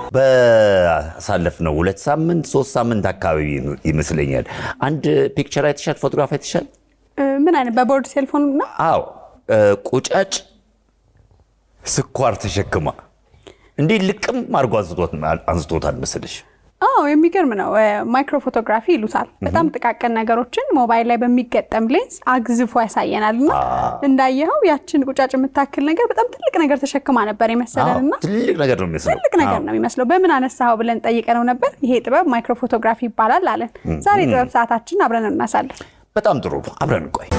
በአሳለፍነው ሁለት ሳምንት ሶስት ሳምንት አካባቢ ይመስለኛል አንድ ፒክቸር አይተሻል፣ ፎቶግራፍ አይተሻል? ምን አይነት በቦርድ ሴልፎን ነው? አዎ ቁጫጭ ስኳር ተሸክማ እንዲህ ልቅም አድርጎ አንስቶታል መሰለሽ። አዎ የሚገርም ነው። ማይክሮ ፎቶግራፊ ይሉታል። በጣም ጥቃቅን ነገሮችን ሞባይል ላይ በሚገጠም ሌንስ አግዝፎ ያሳየናል። እና እንዳየኸው ያችን ቁጫጭ የምታክል ነገር በጣም ትልቅ ነገር ተሸክማ ነበር የመሰለን እና ትልቅ ነገር ነው የሚመስለው። ትልቅ ነገር ነው የሚመስለው። በምን አነሳኸው ብለን ጠይቀነው ነበር። ይሄ ጥበብ ማይክሮ ፎቶግራፊ ይባላል አለን። ዛሬ ጥበብ ሰዓታችን አብረን እናሳለን። በጣም ጥሩ ነው። አብረን እንቆይ።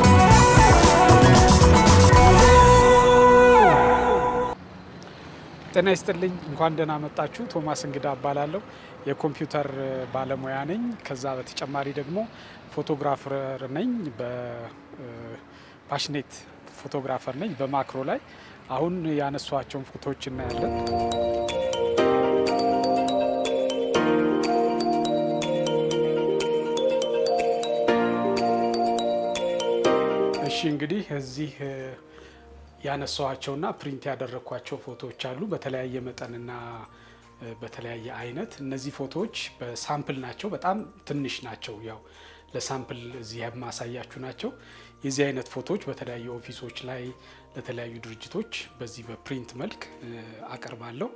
ጤና ይስጥልኝ። እንኳን ደህና መጣችሁ። ቶማስ እንግዳ እባላለሁ። የኮምፒውተር ባለሙያ ነኝ። ከዛ በተጨማሪ ደግሞ ፎቶግራፈር ነኝ። በፓሽኔት ፎቶግራፈር ነኝ። በማክሮ ላይ አሁን ያነሷቸውን ፎቶዎች እናያለን። እሺ እንግዲህ እዚህ ያነሳዋቸውና ፕሪንት ያደረግኳቸው ፎቶዎች አሉ በተለያየ መጠንና በተለያየ አይነት። እነዚህ ፎቶዎች በሳምፕል ናቸው፣ በጣም ትንሽ ናቸው። ያው ለሳምፕል እዚህ የማሳያችሁ ናቸው። የዚህ አይነት ፎቶዎች በተለያዩ ኦፊሶች ላይ ለተለያዩ ድርጅቶች በዚህ በፕሪንት መልክ አቀርባለሁ።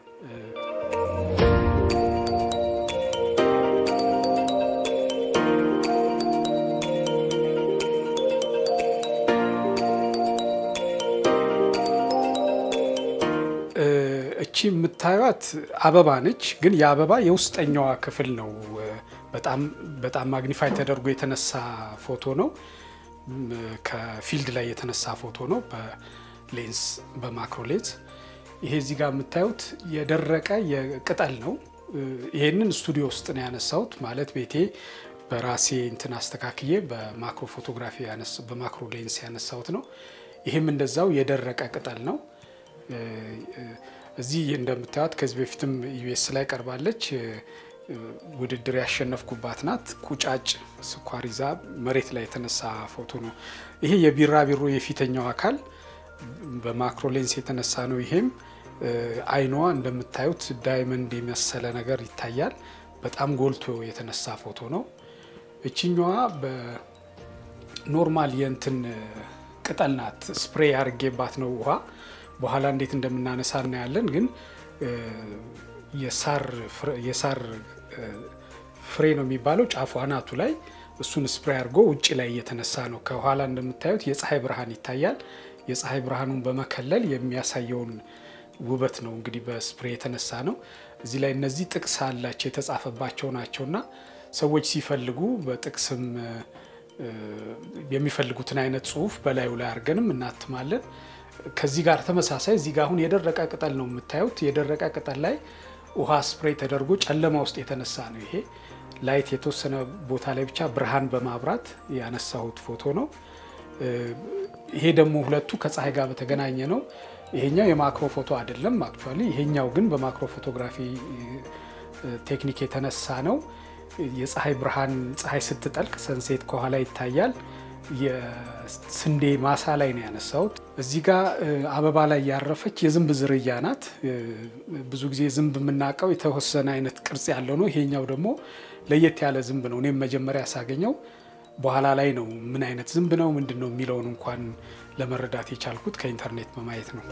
እቺ የምታዩት አበባ ነች፣ ግን የአበባ የውስጠኛዋ ክፍል ነው። በጣም በጣም ማግኒፋይ ተደርጎ የተነሳ ፎቶ ነው። ከፊልድ ላይ የተነሳ ፎቶ ነው በሌንስ በማክሮ ሌንስ። ይሄ እዚህ ጋር የምታዩት የደረቀ የቅጠል ነው። ይሄንን ስቱዲዮ ውስጥ ነው ያነሳሁት። ማለት ቤቴ በራሴ እንትን አስተካክዬ በማክሮ ፎቶግራፊ በማክሮ ሌንስ ያነሳሁት ነው። ይህም እንደዛው የደረቀ ቅጠል ነው። እዚህ እንደምታዩት ከዚህ በፊትም ዩኤስ ላይ ቀርባለች። ውድድር ያሸነፍኩባት ናት። ቁጫጭ ስኳር ይዛ መሬት ላይ የተነሳ ፎቶ ነው። ይሄ የቢራቢሮ የፊተኛው አካል በማክሮ ሌንስ የተነሳ ነው። ይሄም አይኗ እንደምታዩት ዳይመንድ የመሰለ ነገር ይታያል። በጣም ጎልቶ የተነሳ ፎቶ ነው። እችኛዋ በኖርማል የእንትን ቅጠል ናት። ስፕሬ ያርጌባት ነው ውሃ በኋላ እንዴት እንደምናነሳ እናያለን። ግን የሳር ፍሬ ነው የሚባለው ጫፉ አናቱ ላይ እሱን ስፕሬይ አድርጎ ውጭ ላይ እየተነሳ ነው። ከኋላ እንደምታዩት የፀሐይ ብርሃን ይታያል። የፀሐይ ብርሃኑን በመከለል የሚያሳየውን ውበት ነው እንግዲህ በስፕሬይ የተነሳ ነው። እዚህ ላይ እነዚህ ጥቅስ አላቸው የተጻፈባቸው ናቸውና ሰዎች ሲፈልጉ በጥቅስም የሚፈልጉትን አይነት ጽሑፍ በላዩ ላይ አድርገንም እናትማለን። ከዚህ ጋር ተመሳሳይ እዚህ ጋር አሁን የደረቀ ቅጠል ነው የምታዩት። የደረቀ ቅጠል ላይ ውሃ ስፕሬይ ተደርጎ ጨለማ ውስጥ የተነሳ ነው። ይሄ ላይት የተወሰነ ቦታ ላይ ብቻ ብርሃን በማብራት ያነሳሁት ፎቶ ነው። ይሄ ደግሞ ሁለቱ ከፀሐይ ጋር በተገናኘ ነው። ይሄኛው የማክሮ ፎቶ አይደለም አክቹዋሊ። ይሄኛው ግን በማክሮ ፎቶግራፊ ቴክኒክ የተነሳ ነው። የፀሐይ ብርሃን ፀሐይ ስትጠልቅ ሰንሴት ከኋላ ይታያል። የስንዴ ማሳ ላይ ነው ያነሳሁት። እዚህ ጋር አበባ ላይ ያረፈች የዝንብ ዝርያ ናት። ብዙ ጊዜ ዝንብ የምናውቀው የተወሰነ አይነት ቅርጽ ያለው ነው። ይሄኛው ደግሞ ለየት ያለ ዝንብ ነው። እኔም መጀመሪያ ሳገኘው በኋላ ላይ ነው ምን አይነት ዝንብ ነው ምንድን ነው የሚለውን እንኳን ለመረዳት የቻልኩት ከኢንተርኔት በማየት ነው።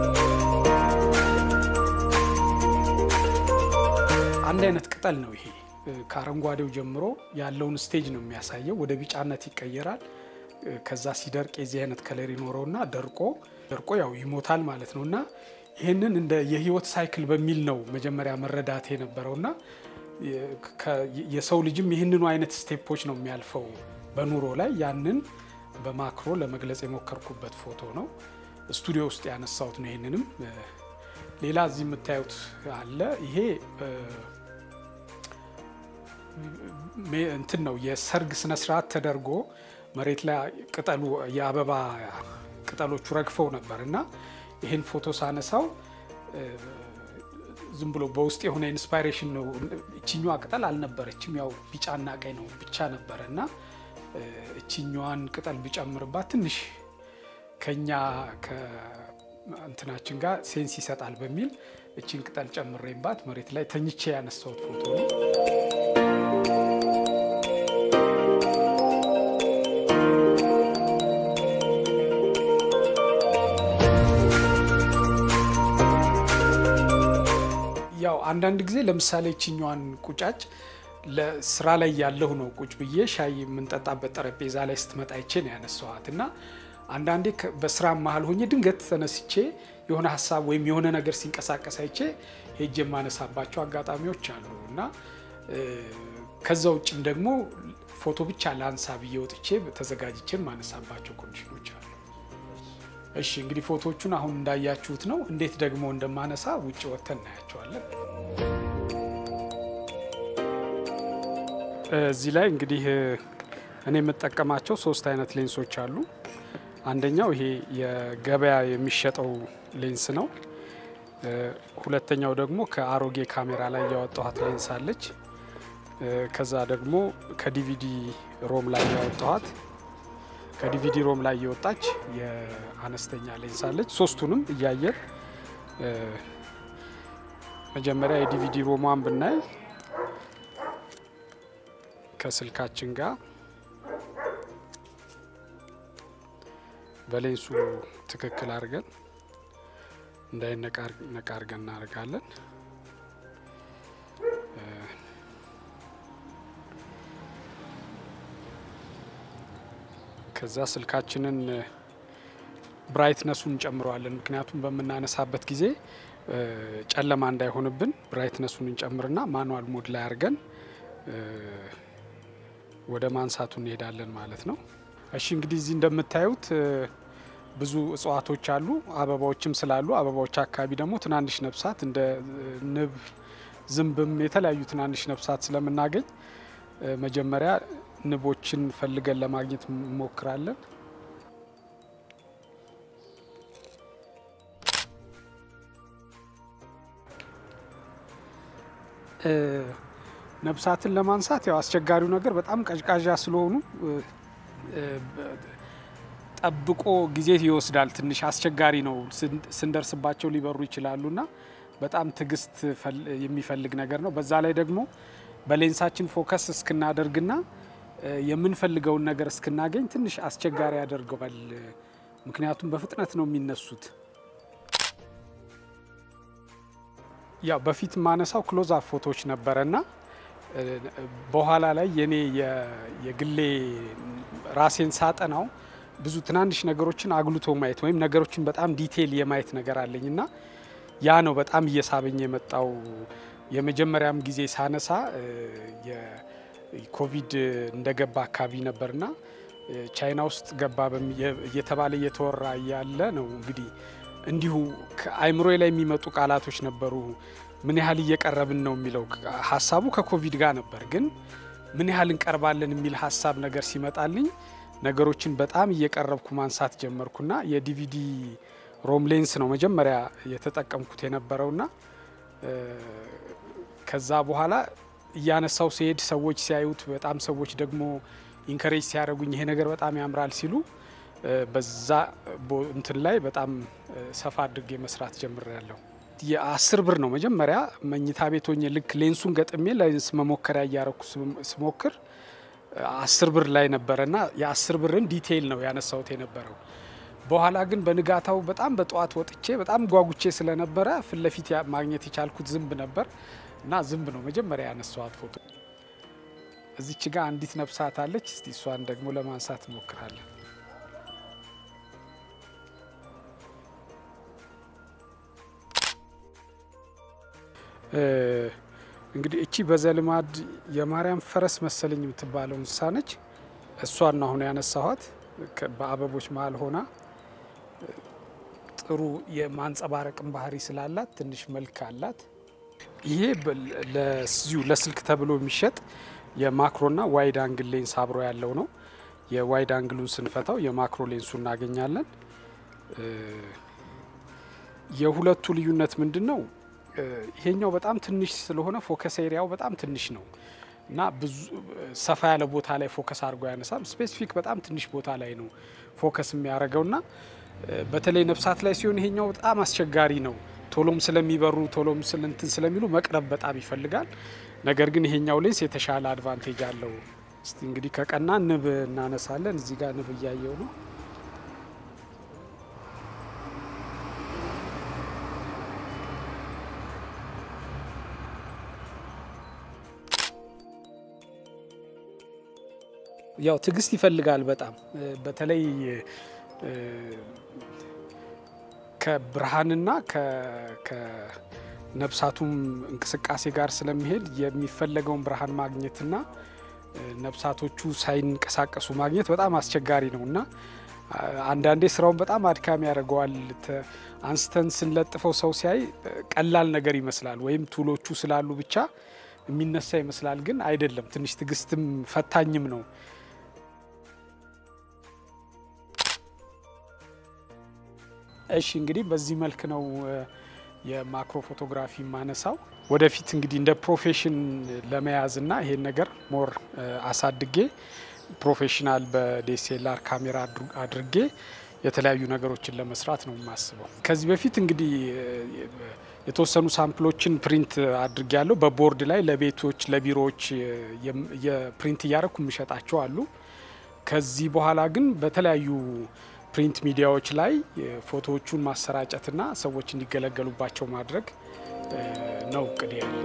አንድ አይነት ቅጠል ነው ይሄ። ከአረንጓዴው ጀምሮ ያለውን ስቴጅ ነው የሚያሳየው። ወደ ቢጫነት ይቀየራል። ከዛ ሲደርቅ የዚህ አይነት ከለር ይኖረውና ደርቆ ደርቆ ያው ይሞታል ማለት ነው። እና ይህንን እንደ የህይወት ሳይክል በሚል ነው መጀመሪያ መረዳት የነበረውና የሰው ልጅም ይህንኑ አይነት ስቴፖች ነው የሚያልፈው በኑሮ ላይ ያንን በማክሮ ለመግለጽ የሞከርኩበት ፎቶ ነው። ስቱዲዮ ውስጥ ያነሳሁት ነው። ይህንንም ሌላ እዚህ የምታዩት አለ። ይሄ እንትን ነው የሰርግ ስነስርዓት ተደርጎ መሬት ላይ ቅጠሉ የአበባ ቅጠሎቹ ረግፈው ነበር እና ይህን ፎቶ ሳነሳው ዝም ብሎ በውስጥ የሆነ ኢንስፓይሬሽን ነው። እችኛዋ ቅጠል አልነበረችም፣ ያው ቢጫና ቀይ ነው ብቻ ነበረ እና እችኛዋን ቅጠል ብጨምርባት ትንሽ ከኛ እንትናችን ጋር ሴንስ ይሰጣል በሚል እችን ቅጠል ጨምሬባት መሬት ላይ ተኝቼ ያነሳሁት ፎቶ ነው። ያው አንዳንድ ጊዜ ለምሳሌ ችኛዋን ቁጫጭ ለስራ ላይ ያለሁ ነው ቁጭ ብዬ ሻይ የምንጠጣበት ጠረጴዛ ላይ ስትመጣ ይቼ ነው ያነሳኋት እና አንዳንዴ በስራ መሀል ሆኜ ድንገት ተነስቼ የሆነ ሀሳብ ወይም የሆነ ነገር ሲንቀሳቀስ አይቼ ሄጄ የማነሳባቸው አጋጣሚዎች አሉ እና ከዛ ውጭም ደግሞ ፎቶ ብቻ ለአንሳ ብዬ ወጥቼ ተዘጋጅቼ የማነሳባቸው ኮንዲሽኖች አሉ። እሺ እንግዲህ ፎቶዎቹን አሁን እንዳያችሁት ነው። እንዴት ደግሞ እንደማነሳ ውጭ ወጥተን እናያቸዋለን። እዚህ ላይ እንግዲህ እኔ የምጠቀማቸው ሶስት አይነት ሌንሶች አሉ። አንደኛው ይሄ የገበያ የሚሸጠው ሌንስ ነው። ሁለተኛው ደግሞ ከአሮጌ ካሜራ ላይ ያወጣኋት ሌንስ አለች። ከዛ ደግሞ ከዲቪዲ ሮም ላይ ያወጣኋት ከዲቪዲ ሮም ላይ የወጣች የአነስተኛ ሌንስ አለች። ሶስቱንም እያየን መጀመሪያ የዲቪዲ ሮሟን ብናይ ከስልካችን ጋር በሌንሱ ትክክል አድርገን እንዳይነቃ አድርገን እናደርጋለን። ከዛ ስልካችንን ብራይትነሱን እንጨምረዋለን። ምክንያቱም በምናነሳበት ጊዜ ጨለማ እንዳይሆንብን ብራይትነሱን እንጨምርና ማኑዋል ሞድ ላይ አድርገን ወደ ማንሳቱ እንሄዳለን ማለት ነው። እሺ እንግዲህ እዚህ እንደምታዩት ብዙ እጽዋቶች አሉ፣ አበባዎችም ስላሉ አበባዎች አካባቢ ደግሞ ትናንሽ ነፍሳት እንደ ንብ፣ ዝንብም የተለያዩ ትናንሽ ነፍሳት ስለምናገኝ መጀመሪያ ንቦችን ፈልገን ለማግኘት እንሞክራለን። ነፍሳትን ለማንሳት ያው አስቸጋሪው ነገር በጣም ቀዥቃዣ ስለሆኑ ጠብቆ ጊዜ ይወስዳል። ትንሽ አስቸጋሪ ነው። ስንደርስባቸው ሊበሩ ይችላሉና በጣም ትዕግስት የሚፈልግ ነገር ነው። በዛ ላይ ደግሞ በሌንሳችን ፎከስ እስክናደርግና የምንፈልገውን ነገር እስክናገኝ ትንሽ አስቸጋሪ ያደርገዋል። ምክንያቱም በፍጥነት ነው የሚነሱት። ያው በፊት ማነሳው ክሎዝ አፕ ፎቶዎች ነበረና በኋላ ላይ የኔ የግሌ ራሴን ሳጠናው ብዙ ትናንሽ ነገሮችን አጉልቶ ማየት ወይም ነገሮችን በጣም ዲቴይል የማየት ነገር አለኝ እና ያ ነው በጣም እየሳበኝ የመጣው። የመጀመሪያም ጊዜ ሳነሳ የኮቪድ እንደገባ አካባቢ ነበርና ቻይና ውስጥ ገባ እየተባለ እየተወራ ያለ ነው እንግዲህ እንዲሁ አይምሮ ላይ የሚመጡ ቃላቶች ነበሩ። ምን ያህል እየቀረብን ነው የሚለው ሀሳቡ ከኮቪድ ጋር ነበር፣ ግን ምን ያህል እንቀርባለን የሚል ሀሳብ ነገር ሲመጣልኝ ነገሮችን በጣም እየቀረብኩ ማንሳት ጀመርኩና የዲቪዲ ሮም ሌንስ ነው መጀመሪያ የተጠቀምኩት የነበረውና ከዛ በኋላ እያነሳው ሲሄድ ሰዎች ሲያዩት በጣም ሰዎች ደግሞ ኢንከሬጅ ሲያደርጉኝ ይሄ ነገር በጣም ያምራል ሲሉ በዛ እንትን ላይ በጣም ሰፋ አድርጌ መስራት ጀምሬያለሁ። የአስር ብር ነው መጀመሪያ መኝታ ቤት ሆኜ ልክ ሌንሱን ገጥሜ ሌንስ መሞከሪያ እያረኩ ስሞክር አስር ብር ላይ ነበረና የአስር ብርን ዲቴይል ነው ያነሳሁት የነበረው። በኋላ ግን በንጋታው በጣም በጠዋት ወጥቼ በጣም ጓጉቼ ስለነበረ ፊት ለፊት ማግኘት የቻልኩት ዝንብ ነበር እና ዝንብ ነው መጀመሪያ ያነሳኋት ፎቶ። እዚች ጋር አንዲት ነፍሳት አለች። እስቲ እሷን ደግሞ ለማንሳት እንሞክራለን። እንግዲህ እቺ በዘልማድ የማርያም ፈረስ መሰለኝ የምትባለው እንስሳ ነች። እሷን ነው አሁን ያነሳኋት በአበቦች መሀል ሆና ጥሩ የማንጸባረቅን ባህሪ ስላላት ትንሽ መልክ አላት። ይሄ ለዚሁ ለስልክ ተብሎ የሚሸጥ የማክሮና ዋይድ አንግል ሌንስ አብሮ ያለው ነው። የዋይድ አንግሉን ስንፈታው የማክሮ ሌንሱ እናገኛለን። የሁለቱ ልዩነት ምንድን ነው? ይሄኛው በጣም ትንሽ ስለሆነ ፎከስ ኤሪያው በጣም ትንሽ ነው እና ብዙ ሰፋ ያለ ቦታ ላይ ፎከስ አድርጎ ያነሳል። ስፔሲፊክ በጣም ትንሽ ቦታ ላይ ነው ፎከስ የሚያደርገው እና በተለይ ነፍሳት ላይ ሲሆን ይሄኛው በጣም አስቸጋሪ ነው። ቶሎም ስለሚበሩ ቶሎም ስለንትን ስለሚሉ መቅረብ በጣም ይፈልጋል። ነገር ግን ይሄኛው ሌንስ የተሻለ አድቫንቴጅ አለው። እስቲ እንግዲህ ከቀና ንብ እናነሳለን። እዚህ ጋር ንብ እያየው ነው። ያው ትዕግስት ይፈልጋል በጣም በተለይ ከብርሃንና ከነፍሳቱም እንቅስቃሴ ጋር ስለሚሄድ የሚፈለገውን ብርሃን ማግኘትና ነፍሳቶቹ ሳይንቀሳቀሱ ማግኘት በጣም አስቸጋሪ ነው እና አንዳንዴ ስራውን በጣም አድካሚ ያደርገዋል። አንስተን ስንለጥፈው ሰው ሲያይ ቀላል ነገር ይመስላል፣ ወይም ቱሎቹ ስላሉ ብቻ የሚነሳ ይመስላል። ግን አይደለም። ትንሽ ትዕግስትም ፈታኝም ነው። እሺ እንግዲህ በዚህ መልክ ነው የማክሮ ፎቶግራፊ ማነሳው። ወደፊት እንግዲህ እንደ ፕሮፌሽን ለመያዝ እና ይሄን ነገር ሞር አሳድጌ ፕሮፌሽናል በዴሴላር ካሜራ አድርጌ የተለያዩ ነገሮችን ለመስራት ነው የማስበው። ከዚህ በፊት እንግዲህ የተወሰኑ ሳምፕሎችን ፕሪንት አድርጌ ያለው በቦርድ ላይ ለቤቶች፣ ለቢሮዎች የፕሪንት እያደረኩ የሚሸጣቸው አሉ። ከዚህ በኋላ ግን በተለያዩ ፕሪንት ሚዲያዎች ላይ ፎቶዎቹን ማሰራጨትና ሰዎች እንዲገለገሉባቸው ማድረግ ነው እቅድ ያለኝ።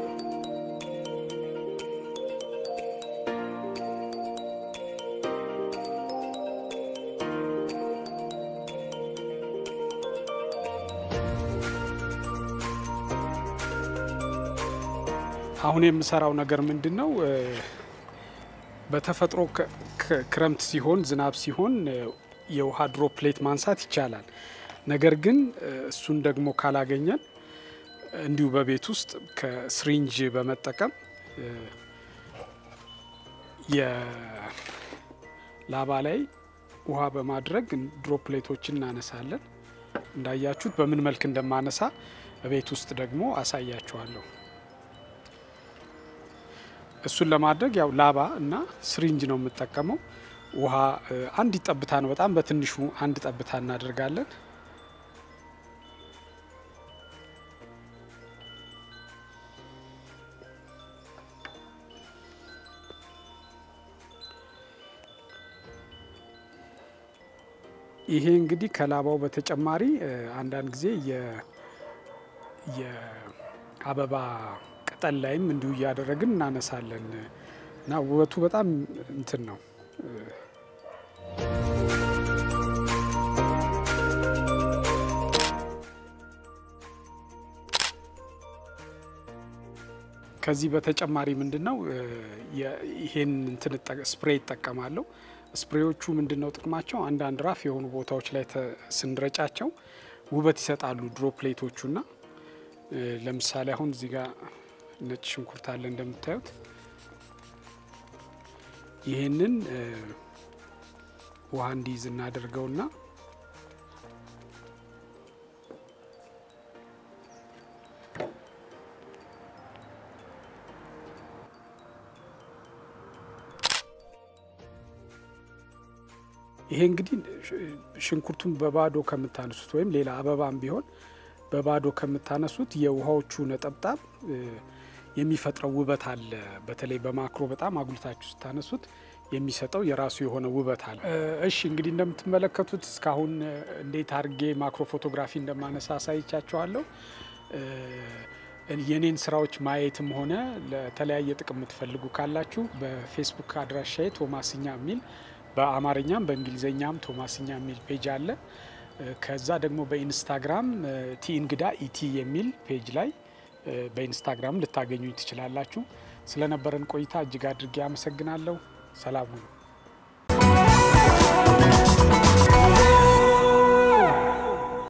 አሁን የምሰራው ነገር ምንድን ነው? በተፈጥሮ ክረምት ሲሆን ዝናብ ሲሆን የውሃ ድሮፕሌት ማንሳት ይቻላል። ነገር ግን እሱን ደግሞ ካላገኘን እንዲሁ በቤት ውስጥ ከስሪንጅ በመጠቀም የላባ ላይ ውሃ በማድረግ ድሮፕሌቶችን እናነሳለን። እንዳያችሁት በምን መልክ እንደማነሳ በቤት ውስጥ ደግሞ አሳያችኋለሁ። እሱን ለማድረግ ያው ላባ እና ስሪንጅ ነው የምጠቀመው። ውሃ አንድ ጠብታ ነው፣ በጣም በትንሹ አንድ ጠብታ እናደርጋለን። ይሄ እንግዲህ ከላባው በተጨማሪ አንዳንድ ጊዜ የአበባ ቅጠል ላይም እንዲሁ እያደረግን እናነሳለን እና ውበቱ በጣም እንትን ነው። ከዚህ በተጨማሪ ምንድን ነው ይሄን እንትን ስፕሬይ ይጠቀማለሁ። ስፕሬዎቹ ምንድን ነው ጥቅማቸው? አንዳንድ ራፍ የሆኑ ቦታዎች ላይ ስንረጫቸው ውበት ይሰጣሉ ድሮፕሌቶቹና ለምሳሌ አሁን እዚህ ጋር ነጭ ሽንኩርት አለ እንደምታዩት። ይህንን ውሃ እንዲይዝ እናደርገውና ይሄ እንግዲህ ሽንኩርቱን በባዶ ከምታነሱት ወይም ሌላ አበባም ቢሆን በባዶ ከምታነሱት የውሃዎቹ ነጠብጣብ የሚፈጥረው ውበት አለ። በተለይ በማክሮ በጣም አጉልታችሁ ስታነሱት የሚሰጠው የራሱ የሆነ ውበት አለ። እሺ እንግዲህ እንደምትመለከቱት እስካሁን እንዴት አድርጌ ማክሮ ፎቶግራፊ እንደማነሳ አሳይቻችኋለሁ። የኔን ስራዎች ማየትም ሆነ ለተለያየ ጥቅም የምትፈልጉ ካላችሁ በፌስቡክ አድራሻዬ ቶማስኛ የሚል በአማርኛም በእንግሊዝኛም ቶማስኛ የሚል ፔጅ አለ። ከዛ ደግሞ በኢንስታግራም ቲ እንግዳ ኢቲ የሚል ፔጅ ላይ በኢንስታግራም ልታገኙኝ ትችላላችሁ። ስለነበረን ቆይታ እጅግ አድርጌ አመሰግናለሁ። ሰላም ሁኑ።